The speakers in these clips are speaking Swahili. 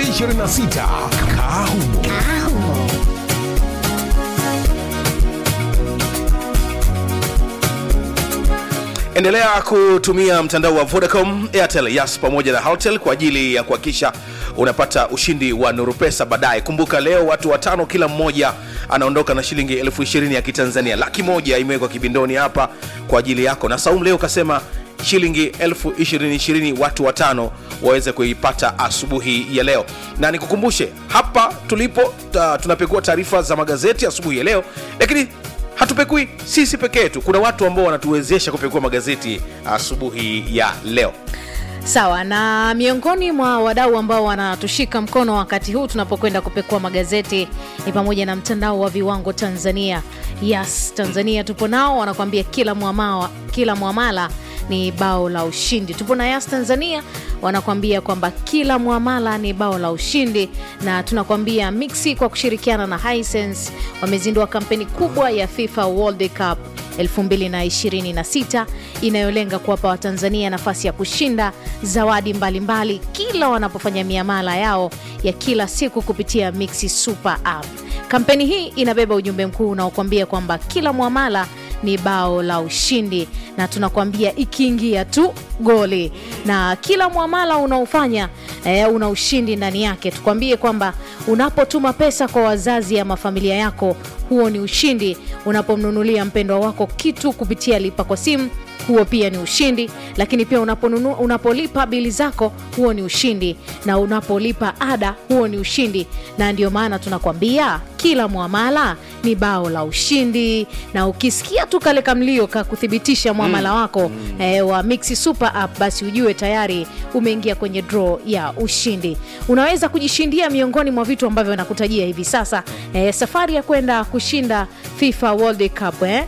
2026 Kahumo. endelea kutumia mtandao wa vodacom airtel yas pamoja na haltel kwa ajili ya kuhakikisha unapata ushindi wa nuru pesa baadaye kumbuka leo watu watano kila mmoja anaondoka na shilingi elfu ishirini ya kitanzania laki moja imewekwa kibindoni hapa kwa ajili yako na saumu leo kasema shilingi elfu ishirini ishirini watu watano waweze kuipata asubuhi ya leo na nikukumbushe hapa tulipo ta, tunapekua taarifa za magazeti asubuhi ya leo lakini hatupekui sisi peke yetu kuna watu ambao wanatuwezesha kupekua magazeti asubuhi ya leo sawa na miongoni mwa wadau ambao wanatushika mkono wakati huu tunapokwenda kupekua magazeti ni pamoja na mtandao wa viwango tanzania yes tanzania tupo nao wanakuambia kila mwamala, kila mwamala ni bao la ushindi tupo na yas tanzania wanakuambia kwamba kila mwamala ni bao la ushindi na tunakuambia mixi kwa kushirikiana na hisense wamezindua kampeni kubwa ya fifa world cup 2026 inayolenga kuwapa watanzania nafasi ya kushinda zawadi mbalimbali mbali, kila wanapofanya miamala yao ya kila siku kupitia mixi super app kampeni hii inabeba ujumbe mkuu unaokuambia kwamba kila mwamala ni bao la ushindi na tunakwambia ikiingia tu goli na kila mwamala unaofanya e, una ushindi ndani yake tukwambie kwamba unapotuma pesa kwa wazazi ama familia yako huo ni ushindi unapomnunulia mpendwa wako kitu kupitia lipa kwa simu huo pia ni ushindi lakini pia unaponunu, unapolipa bili zako huo ni ushindi na unapolipa ada huo ni ushindi na ndio maana tunakwambia kila mwamala ni bao la ushindi na ukisikia tu kale kamlio ka kuthibitisha mwamala wako mm. eh, wa mixi super app basi ujue tayari umeingia kwenye draw ya ushindi unaweza kujishindia miongoni mwa vitu ambavyo nakutajia hivi sasa eh, safari ya kwenda kushinda fifa world cup eh?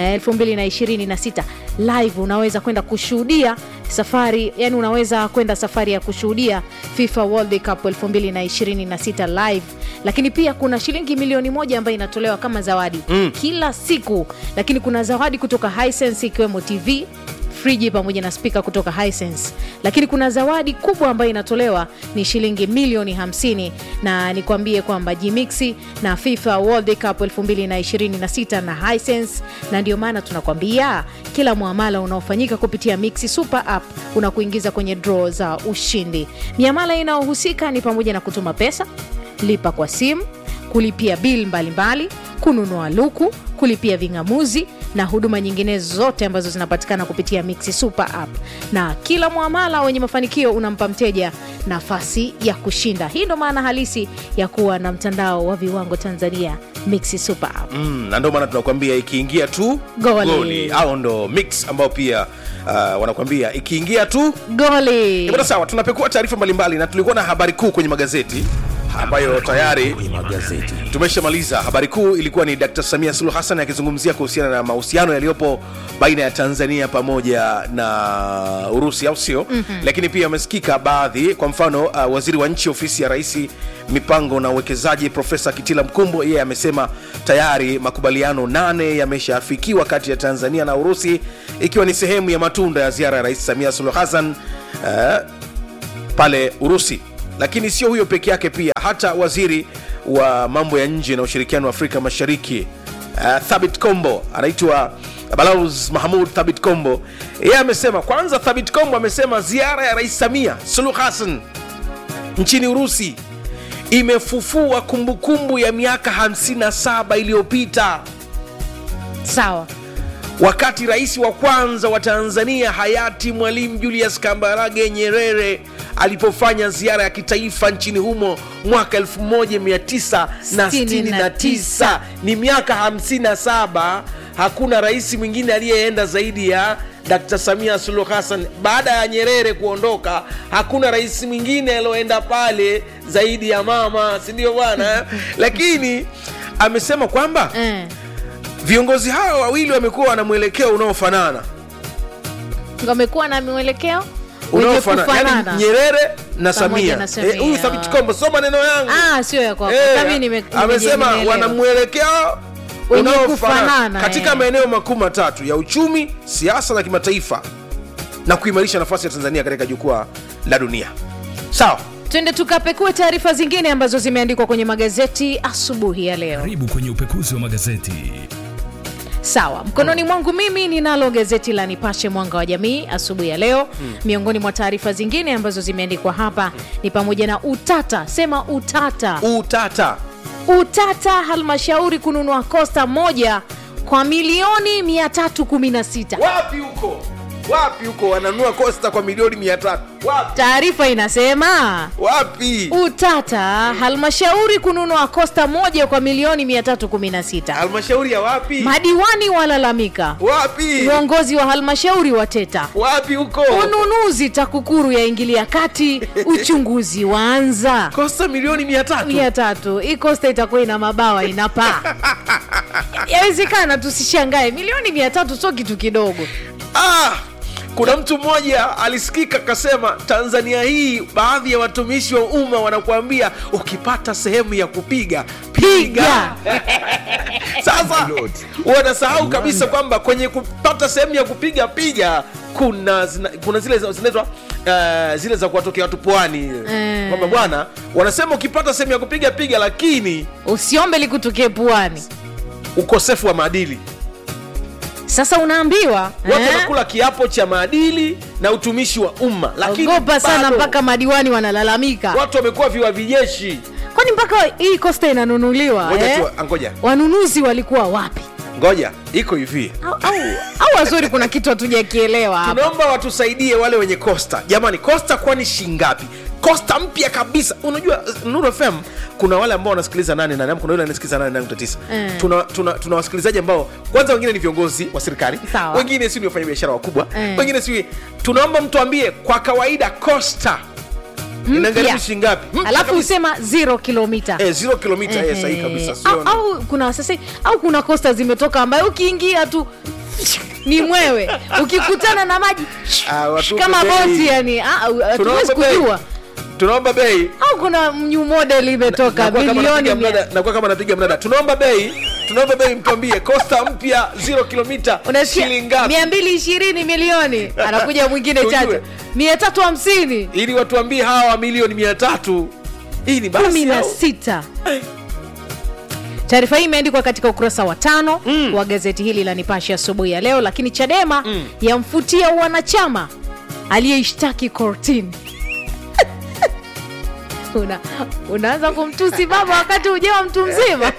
2026 live unaweza kwenda kushuhudia safari yani unaweza kwenda safari ya kushuhudia fifa world cup 2026 live lakini pia kuna shilingi milioni moja ambayo inatolewa kama zawadi mm. kila siku lakini kuna zawadi kutoka hisense ikiwemo tv friji pamoja na spika kutoka Hisense. Lakini kuna zawadi kubwa ambayo inatolewa ni shilingi milioni 50, na nikwambie kwamba Gmixi na FIFA World Cup 2026 na Hisense, na ndio maana tunakwambia kila muamala unaofanyika kupitia Mixi Super App unakuingiza kwenye draw za ushindi. Miamala inayohusika ni pamoja na kutuma pesa, lipa kwa simu, kulipia bil mbalimbali, kununua luku, kulipia ving'amuzi na huduma nyingine zote ambazo zinapatikana kupitia Mixi Super App. Na kila mwamala wenye mafanikio unampa mteja nafasi ya kushinda. Hii ndo maana halisi ya kuwa na mtandao wa viwango Tanzania, Mixi Super App. mm, na ndio maana tunakwambia ikiingia tu Goli. au ndo mix ambao pia uh, wanakwambia ikiingia tu Goli. Bwana sawa, tunapekua taarifa mbalimbali na tulikuwa na habari kuu kwenye magazeti ambayo tayari tumeshamaliza. Habari kuu ilikuwa ni Dr. Samia Suluhu Hassan akizungumzia kuhusiana na mahusiano yaliyopo baina ya Tanzania pamoja na Urusi, au sio? mm-hmm. Lakini pia amesikika baadhi, kwa mfano uh, waziri wa nchi ofisi ya rais mipango na uwekezaji Profesa Kitila Mkumbo, yeye amesema tayari makubaliano nane yameshaafikiwa kati ya Tanzania na Urusi, ikiwa ni sehemu ya matunda ya ziara ya Rais Samia Suluhu Hassan uh, pale Urusi. Lakini sio huyo peke yake, pia hata waziri wa mambo ya nje na ushirikiano wa Afrika Mashariki uh, Thabit Kombo anaitwa Balauz Mahmud Thabit Kombo, yeye amesema kwanza, Thabit Kombo amesema ziara ya Rais Samia Suluhu Hassan nchini Urusi imefufua kumbukumbu ya miaka 57 iliyopita Sawa. wakati rais wa kwanza wa Tanzania hayati Mwalimu Julius Kambarage Nyerere alipofanya ziara ya kitaifa nchini humo mwaka 1969 ni miaka 57 hakuna rais mwingine aliyeenda zaidi ya Dkt. Samia Suluhu Hassan baada ya Nyerere kuondoka, hakuna rais mwingine alioenda pale zaidi ya mama, si ndio bwana? Lakini amesema kwamba Eh. viongozi hawa wawili wamekuwa wana mwelekeo unaofanana Wamekuwa na mwelekeo wenye unaofanana yani kufanana. Nyerere na Pamoja Samia na Samia. Eh, huyu Thabit Kombo sio maneno yangu Ah, sio ya kwako. Eh, Kama nime- amesema nimeelewa. wana mwelekeo Wenye unaofanana kufanana, katika eh. maeneo makuu matatu ya uchumi, siasa na kimataifa na kuimarisha nafasi ya Tanzania katika jukwaa la dunia. Sawa, twende tukapekue taarifa zingine ambazo zimeandikwa kwenye magazeti asubuhi ya leo karibu kwenye upekuzi wa magazeti sawa mkononi mwangu mimi ninalo gazeti la nipashe mwanga wa jamii asubuhi ya leo miongoni mwa taarifa zingine ambazo zimeandikwa hapa ni pamoja na utata sema utata utata utata halmashauri kununua kosta moja kwa milioni 316 wapi huko wapi huko wananunua kosta kwa milioni mia tatu wapi taarifa inasema wapi utata halmashauri kununua kosta moja kwa milioni 316 halmashauri ya wapi madiwani walalamika wapi viongozi wa halmashauri wateta wapi huko ununuzi takukuru yaingilia kati uchunguzi waanza kosta milioni mia tatu mia tatu hii kosta itakuwa ina mabawa inapaa yawezekana tusishangae milioni mia tatu sio kitu kidogo ah, kuna mtu mmoja alisikika akasema tanzania hii baadhi ya watumishi wa umma wanakuambia ukipata sehemu ya kupiga piga sasa wanasahau kabisa kwamba kwenye kupata sehemu ya kupiga piga kuna zina, kuna zile za- zinaitwa uh, zile za kuwatokea watu pwani Eh. kwamba bwana wanasema ukipata sehemu ya kupiga piga lakini usiombe likutokee puani ukosefu wa maadili sasa unaambiwa watu eh? wanakula kiapo cha maadili na utumishi wa umma lakini ogopa sana bado mpaka madiwani wanalalamika watu wamekuwa viwavijeshi kwani mpaka hii kosta inanunuliwa ngoja eh? tu ngoja wanunuzi walikuwa wapi ngoja iko hivi au, au, au wazuri kuna kitu hatujakielewa hapa tunaomba watusaidie wale wenye costa jamani costa kwani shingapi costa mpya kabisa unajua nuru fm kuna wale ambao wanasikiliza nane nane ama kuna yule anasikiliza nane nane nukta tisa Mm. tuna, tuna, tuna wasikilizaji ambao kwanza wengine ni viongozi wa serikali Sawa. wengine si ni wafanyabiashara wakubwa Mm. wengine si tunaomba mtuambie kwa kawaida costa inagharimu shingapi Mpya alafu kabisa. usema zero kilomita eh, zero kilomita eh, sahihi kabisa au, sio au kuna sasa au kuna kosta zimetoka ambayo ukiingia tu ni mwewe ukikutana na maji Ah, watupe kama bei. boti yani ah, hatuwezi Tunaomba bei. kujua tunaomba bei au kuna new model imetoka Nakuwa kama bilioni napiga mia- mnada- nakuwa kama napiga mnada tunaomba bei tunaomba bei mtuambie costa mpya zero kilomita unasikia shilingi ngapi mia mbili ishirini milioni anakuja mwingine Tujue. chache mia tatu hamsini ili watuambie hawa wa milioni mia tatu hii ni kumi basi na au? sita taarifa hii imeandikwa katika ukurasa wa tano mm. wa gazeti hili la nipashe asubuhi ya leo lakini chadema mm. yamfutia wanachama aliyeishtaki kortini Una, unaanza kumtusi baba wakati ujewa mtu mzima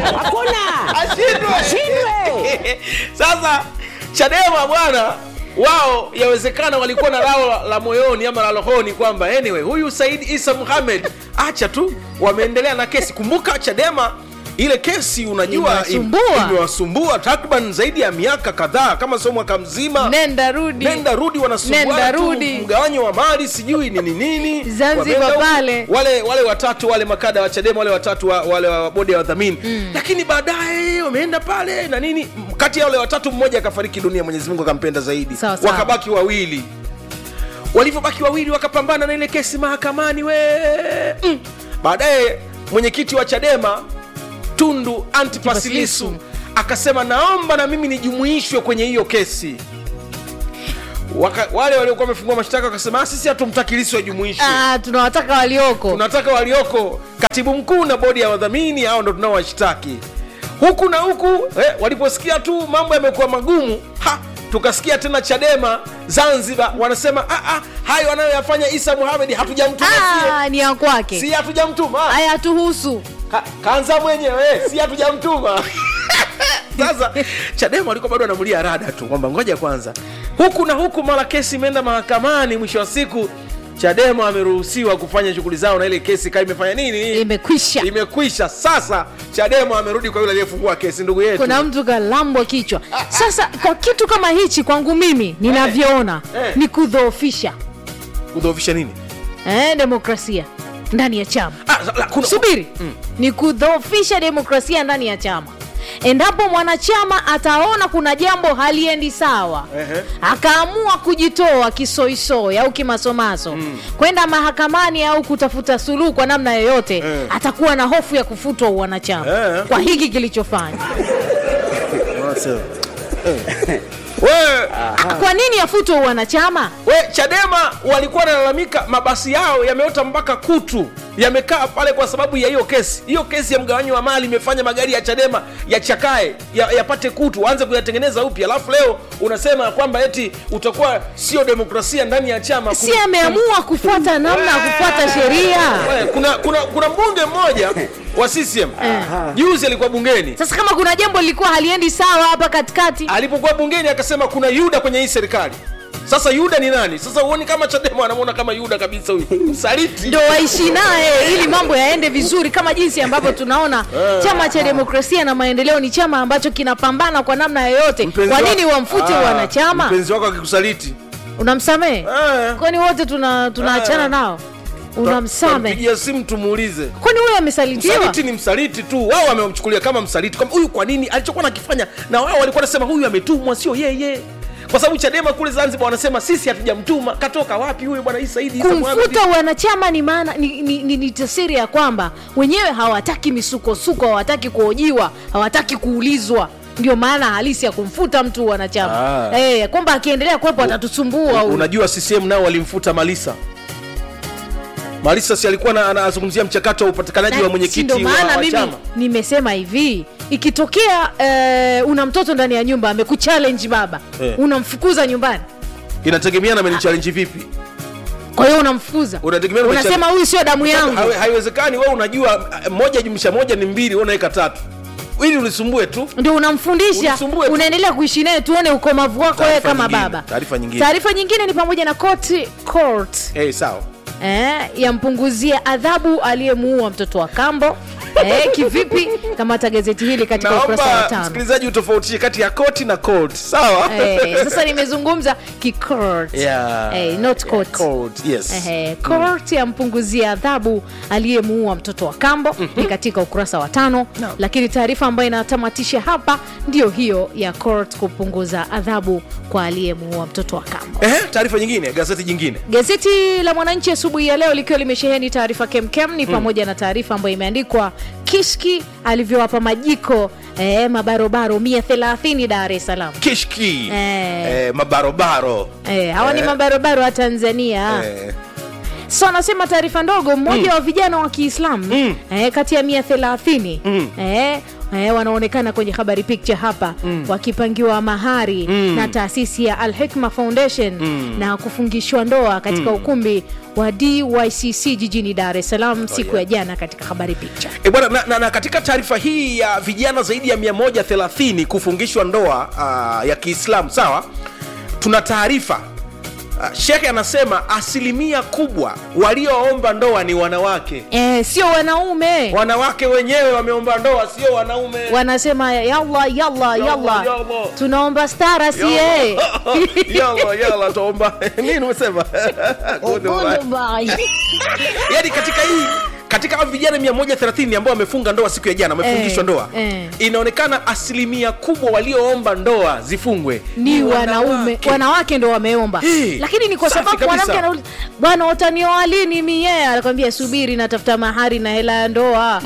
Ashindwe. sasa chadema bwana wao yawezekana walikuwa na lao la, la moyoni ama la rohoni kwamba anyway huyu said isa muhamed acha tu wameendelea na kesi kumbuka chadema ile kesi unajua Imewasumbua. im- imewasumbua takriban zaidi ya miaka kadhaa kama sio mwaka mzima nenda rudi nenda rudi Nenda wanasumbuana tu rudi. mgawanyo wa mali sijui nini nini Zanzibar Wameenda huku. pale. wale wale watatu wale makada wa chadema wale watatu wa, wale wa bodi ya wadhamini mm. lakini baadaye wameenda pale na nini M- kati ya wale watatu mmoja akafariki dunia mwenyezi mungu akampenda zaidi Sawa, sawa. wakabaki wawili walivyobaki wawili wakapambana na ile kesi mahakamani we mm. baadaye mwenyekiti wa chadema tundu antipasilisu Antipasilisu. akasema naomba na mimi nijumuishwe kwenye hiyo kesi Waka, wale waliokuwa wamefungua mashtaka wakasema "Ah, sisi hatumtaki Lissu ajumuishwe ah, tunawataka walioko tunataka walioko katibu mkuu na bodi ya wadhamini hao ndo tunaowashtaki huku na huku eh, waliposikia tu mambo yamekuwa magumu ha tukasikia tena chadema zanzibar wanasema ah, ah, hayo anayoyafanya isa muhamedi hatujamtuma sie ah, ni ya kwake si hatujamtuma haya hatuhusu Ka, kaanza mwenyewe si hatujamtuma sasa chadema walikuwa bado wanamulia rada tu kwamba ngoja kwanza huku na huku mara kesi imeenda mahakamani mwisho wa siku chadema ameruhusiwa kufanya shughuli zao na ile kesi kaa imefanya nini imekwisha imekwisha sasa chadema amerudi kwa yule aliyefungua kesi ndugu yetu kuna mtu kalambwa kichwa sasa kwa kitu kama hichi kwangu mimi ninavyoona Eh. ni kudhoofisha kudhoofisha nini eh, demokrasia ndani ya chama ah, la, kuna, subiri ni kudhoofisha demokrasia ndani ya chama endapo mwanachama ataona kuna jambo haliendi sawa Ehe. akaamua kujitoa kisoisoi au kimasomaso kwenda mahakamani au kutafuta suluhu kwa namna yoyote Eh. atakuwa na hofu ya kufutwa uwanachama Eh. kwa hiki kilichofanya we, kwa nini afutwe wanachama we chadema walikuwa wanalalamika mabasi yao yameota mpaka kutu yamekaa pale kwa sababu ya hiyo kesi hiyo kesi ya mgawanyo wa mali imefanya magari ya chadema yachakae ya- yapate kutu waanze kuyatengeneza upya alafu leo unasema kwamba eti utakuwa sio demokrasia ndani ya chama si ameamua kufuata namna ya kufuata sheria We, kuna, kuna, kuna mbunge mmoja wa CCM juzi alikuwa bungeni sasa kama kuna jambo lilikuwa haliendi sawa hapa katikati alipokuwa bungeni akasema kuna yuda kwenye hii serikali sasa yuda ni nani sasa huoni kama chadema anamwona kama yuda kabisa huyu msaliti ndo waishi naye ili mambo yaende vizuri kama jinsi ambavyo tunaona chama cha demokrasia na maendeleo ni chama ambacho kinapambana kwa namna yoyote Mpenzi kwa wa- nini wamfute Ah, wanachama mpenzi wako akikusaliti unamsamehe Eh. kwani wote tuna tunaachana Eh. nao unamsamehe pigia simu tumuulize kwani huyo amesalitiwa msaliti ni msaliti tu wao wamemchukulia kama msaliti kwamba huyu kwa nini alichokuwa nakifanya na wao walikuwa nasema huyu ametumwa sio yeye kwa sababu chadema kule zanzibar wanasema sisi hatujamtuma katoka wapi huyu bwana hii saidi Isa Mohamed? kumfuta wanachama ni maana ni, ni, ni, ni tasiri ya kwamba wenyewe hawataki misukosuko hawataki kuhojiwa hawataki kuulizwa ndio maana halisi ya kumfuta mtu wanachama Ah. eh, kwamba akiendelea kuwepo atatusumbua huyu. unajua ccm nao walimfuta malisa malisa si alikuwa na- anazungumzia mchakato wa upatikanaji wa Na si mwenyekiti ndo wa, maana wa mimi chama nimesema hivi ikitokea eh, una mtoto ndani ya nyumba amekuchallenge baba Eh. unamfukuza nyumbani inategemeana amenichallenge vipi kwa hiyo unamfukuza Unategemea umechallenge- unasema huyu sio damu yangu Hawe- haiwezekani wewe unajua eh, moja jumlisha moja ni mbili wewe unaweka tatu ili ulisumbue tu ndio unamfundisha Unisumbue tu. unaendelea kuishi naye tuone ukomavu wako wewe Taarifa kama nyingine, baba taarifa nyingine. taarifa nyingine ni pamoja na court, court hey, sawa eh, yampunguzia adhabu aliyemuua mtoto wa kambo eh, kivipi kamata gazeti hili katika ukurasa wa naomba tano msikilizaji utofautishe kati ya koti na court sawa eh, sasa nimezungumza kikort Yeah. eh, not court. Court, yes. Ehe, court yampunguzia adhabu aliyemuua mtoto wa kambo ni katika ukurasa wa tano No. lakini taarifa ambayo inatamatisha hapa ndiyo hiyo ya court kupunguza adhabu kwa aliyemuua mtoto wa kambo Ehe, taarifa nyingine gazeti jingine gazeti la mwananchi asubuhi ya leo likiwa limesheheni taarifa kemkem ni pamoja na taarifa ambayo imeandikwa kishki alivyowapa majiko eh, mabarobaro 130 dar es salaam kishki Eh. eh, mabarobaro Eh, hawa ni Eh. mabarobaro wa tanzania eh, so anasema taarifa ndogo mmoja wa vijana wa kiislamu Mm. eh, kati ya mia thelathini Mm. eh, eh, wanaonekana kwenye habari picture hapa wakipangiwa mahari na taasisi ya Al Hikma Foundation na kufungishwa ndoa katika ukumbi wa DYCC jijini Dar es Salaam siku ya jana katika habari picture. E bwana na, na, na katika taarifa hii ya vijana zaidi ya 130 kufungishwa ndoa uh, ya Kiislamu sawa, tuna taarifa uh, shekhe anasema asilimia kubwa walioomba ndoa ni wanawake. Eh, sio wanaume Wanawake wenyewe wameomba ndoa, sio wanaume. wanasema yalla yalla yalla yalla. tunaomba stara sie yalla yalla, tuomba nini umesema? Goodbye. yani katika hii katika hao vijana 130 ambao wamefunga ndoa siku ya jana wamefungishwa Eh, ndoa eh. inaonekana asilimia kubwa walioomba ndoa zifungwe ni wanaume wanawake ndo wameomba Hey, lakini ni kwa safi sababu kabisa. mwanamke anauliza bwana utanioa lini mie anakwambia subiri natafuta mahari na hela ya ndoa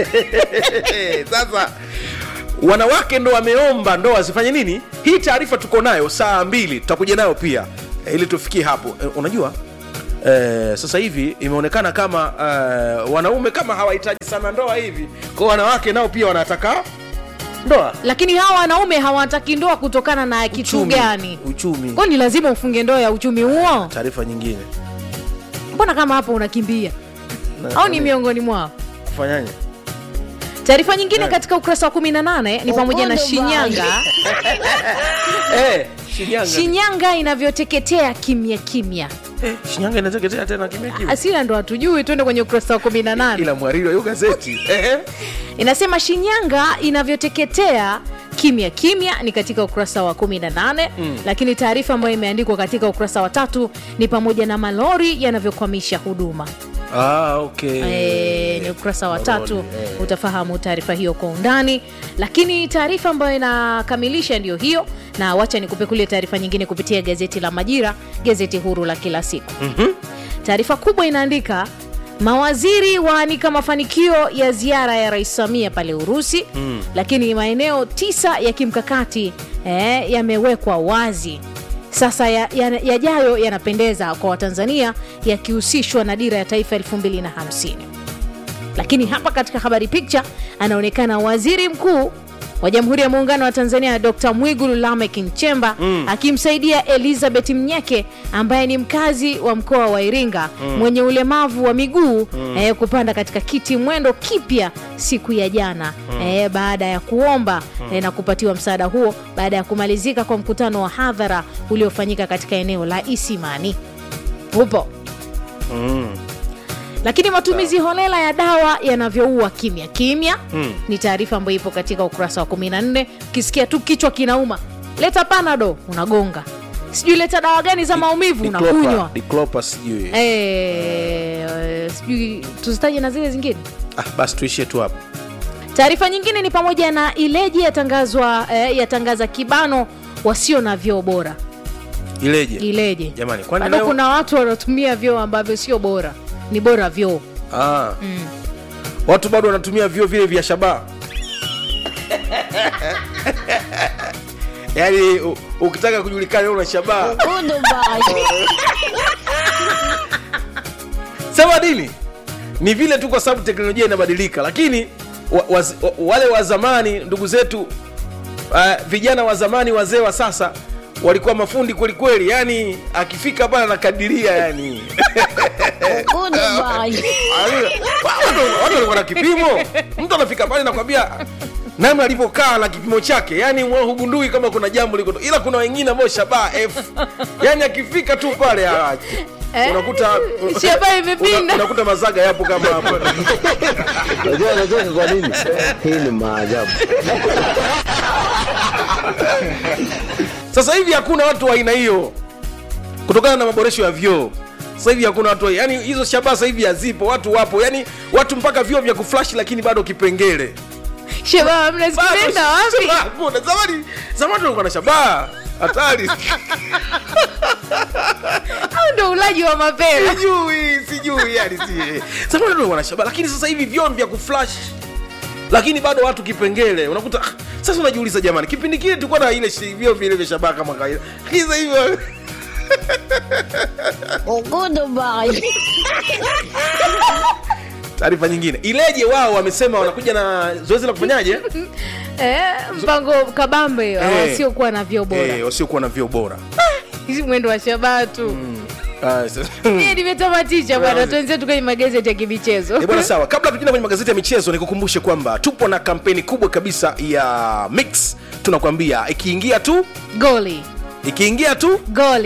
sasa wanawake ndo wameomba ndoa zifanye nini hii taarifa tuko nayo saa mbili tutakuja nayo pia eh, ili tufikie hapo eh, unajua Eh, sasa hivi imeonekana kama eh, wanaume kama hawahitaji sana ndoa hivi kwa wanawake nao pia wanataka ndoa lakini hawa wanaume hawataki ndoa kutokana na kitu Uchumi. gani uchumi kwani lazima ufunge ndoa ya uchumi huo taarifa nyingine mbona kama hapo unakimbia au ni miongoni mwao kufanyaje taarifa nyingine Eh. katika ukurasa wa 18 ni pamoja na shinyanga eh, Shinyanga. shinyanga inavyoteketea kimya kimya Eh, Shinyanga inateketea tena kimya kimya. asila ndo hatujui twende kwenye ukurasa wa 18 Ila mwariri wa hiyo gazeti. Eh, inasema shinyanga inavyoteketea kimya kimya ni katika ukurasa wa 18 mm. lakini taarifa ambayo imeandikwa katika ukurasa wa tatu ni pamoja na malori yanavyokwamisha huduma Ah, okay. e, ni ukurasa wa tatu Malori, eh. utafahamu taarifa hiyo kwa undani lakini taarifa ambayo inakamilisha ndiyo hiyo na wacha nikupekulie taarifa nyingine kupitia gazeti la majira gazeti huru la kila siku Mhm. taarifa kubwa inaandika mawaziri waanika mafanikio ya ziara ya rais samia pale urusi mm. lakini maeneo tisa ya kimkakati eh, yamewekwa wazi sasa yajayo ya, yajayo yanapendeza kwa watanzania yakihusishwa na dira ya taifa 250 lakini hapa katika habari picha anaonekana waziri mkuu wa jamhuri ya muungano wa tanzania dr mwigulu lamek nchemba mm. akimsaidia elizabeth mnyeke ambaye ni mkazi wa mkoa wa iringa mm. mwenye ulemavu wa miguu mm. eh, kupanda katika kiti mwendo kipya siku ya jana mm. eh, baada ya kuomba mm. eh, na kupatiwa msaada huo baada ya kumalizika kwa mkutano wa hadhara uliofanyika katika eneo la isimani upo lakini matumizi holela ya dawa yanavyoua kimya kimya mm. ni taarifa ambayo ipo katika ukurasa wa 14 ukisikia tu kichwa kinauma leta panado unagonga sijui leta dawa gani za maumivu unakunywa Diclopa sijui Eh, sijui tuzitaje na zile zingine ah, basi tuishie tu hapo taarifa nyingine ni pamoja na ileji yatangazwa eh, yatangaza kibano wasio na vyoo bora ileje ileje Jamani, kwani bado leo- kuna watu wanaotumia vyoo ambavyo sio bora ni bora vyoo ah. watu bado wanatumia vyo vile vya shabaha yaani u- ukitaka kujulikana wewe una shabaha sema nini ni vile tu kwa sababu teknolojia inabadilika lakini wa, wa, wa, wale wa zamani ndugu zetu uh, vijana wa zamani wazee wa sasa walikuwa mafundi kwelikweli yani akifika pale anakadiria yani Watu- watu walikuwa na kipimo mtu anafika pale nakwambia namna alivyokaa na kipimo chake yani mwa hugundui kama kuna jambo liko ila kuna wengine ambao shabaha f yani akifika tu pale ah, Eh, unakuta shabaha imepinda. una- unakuta mazaga yapo kama hapo Unajua anacheka kwa nini? Hii ni maajabu. sasa hivi hakuna watu wa aina hiyo kutokana na maboresho ya vyoo sasa hivi hakuna watu wa- yani hizo shabaha sasa hivi hazipo watu wapo yani watu mpaka vyoo vya kuflash lakini bado kipengele shebaba Bado mnazikwenda wapi shabaha hakuna. zamani zamani walikuwa na shabaha hatari au ndo ulaji wa mapera sijui sijui yani si zamani walikuwa na shabaha lakini sasa hivi vyoo ni vya kuflash lakini bado watu kipengele unakuta ah, sasa unajiuliza jamani kipindi kile tulikuwa na ile shi- vyoo vile vya shabaha kama kawaida lakini sasa hivi taarifa nyingine ileje wao wamesema wanakuja na zoezi la kufanyaje eh, mpango kabambe Eh. wasiokuwa na vyoo bora Eh, wasiokuwa na vyoo bora hizi mwendo wa shabaha tu Ah, sasa- Mie nimetamatisha bwana tuenzetu kwenye magazeti ya kimichezo Eh, bwana sawa kabla tukienda kwenye magazeti ya michezo nikukumbushe kwamba tupo na kampeni kubwa kabisa ya mix tunakwambia ikiingia tu goli ikiingia tu goli